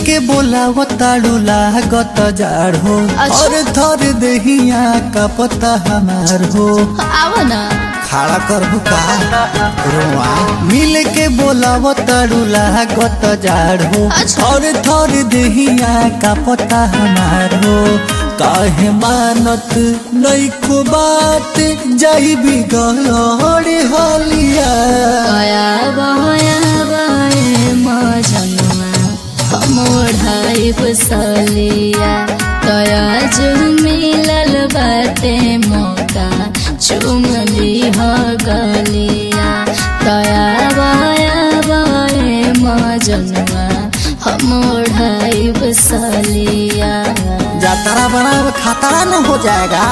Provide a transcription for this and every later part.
के बोलाव ताड़ू लागत जाड़ हो अच्छा। और थर देहिया का पता हमार हो आव ना खड़ा कर का रोआ मिल के बोलाव ताड़ू लागत जाड़ हो अच्छा। और थर देहिया का पता हमार हो काहे मानत नैको बात जाई बिगड़ हलिया गया बया बये मजनुआ मोढ़ाई बसलिया तया जो मिलल बाटे मौका चुमली ह गलिया तया बया बये मजनुआ मोढ़ाई बसलिया जातरा बना खतरा न हो जाएगा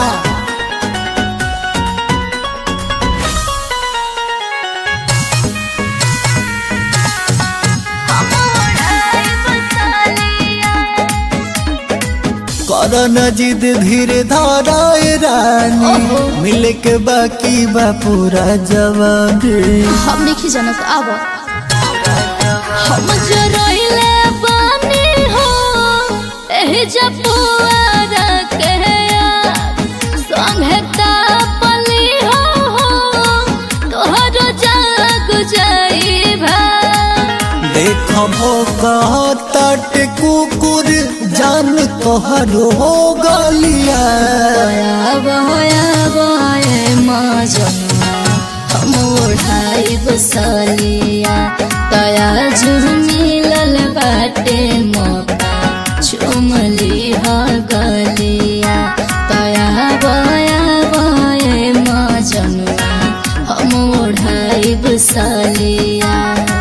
करन जिद धीरे धाराए रानी ओहो। मिले के बाकी बा पूरा जवानी हम नहीं जानत आब हम जरइले बानी हो एही जपुआरा के यार संगे तापली हो हो तोहर जाग जाई भा देखबो कहत कुकुर जान तोहरो हो गलिया बया बया बये मजनुआ हम ओढ़ाई बसलिया तया झुमिलल बाटे मौका चुमली ह गलिया तया बया बये मजनुआ हम ओढ़ाई बसलिया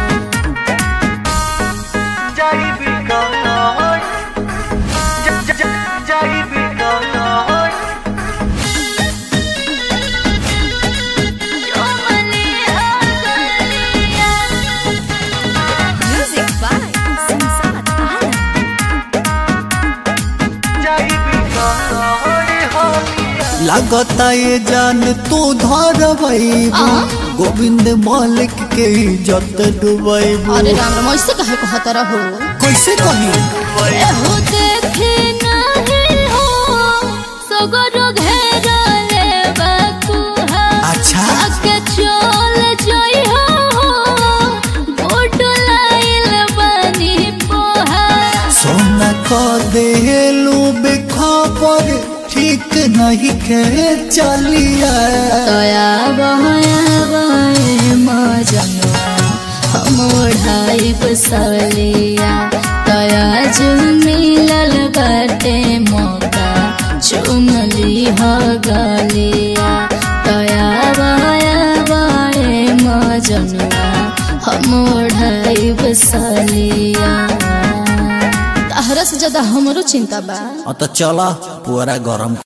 Music by Samsat Alam. लगता ये जान तू धरबैबू आ? गोविंद मालिक के इज्जत डुबैबू अरे राम राम ऐसे कहे कहत रहो कैसे कही एहो देखे नाही हो सगरो घेरले बकुहा अच्छा आके चल जई हो गोट लाइल बनी पोहा सोना को देलू बेखबर ठीक नहीं के चलिया तया बहया बहे मजनुआ हम ओढ़ाई बसलिया तया जो मिलल बाटे मौका चुमली ह गलिया तया बहया बहे मजनुआ हम ओढ़ाई बसलिया तहरा से ज्यादा हमरो चिंता बा तो चला पूरा गरम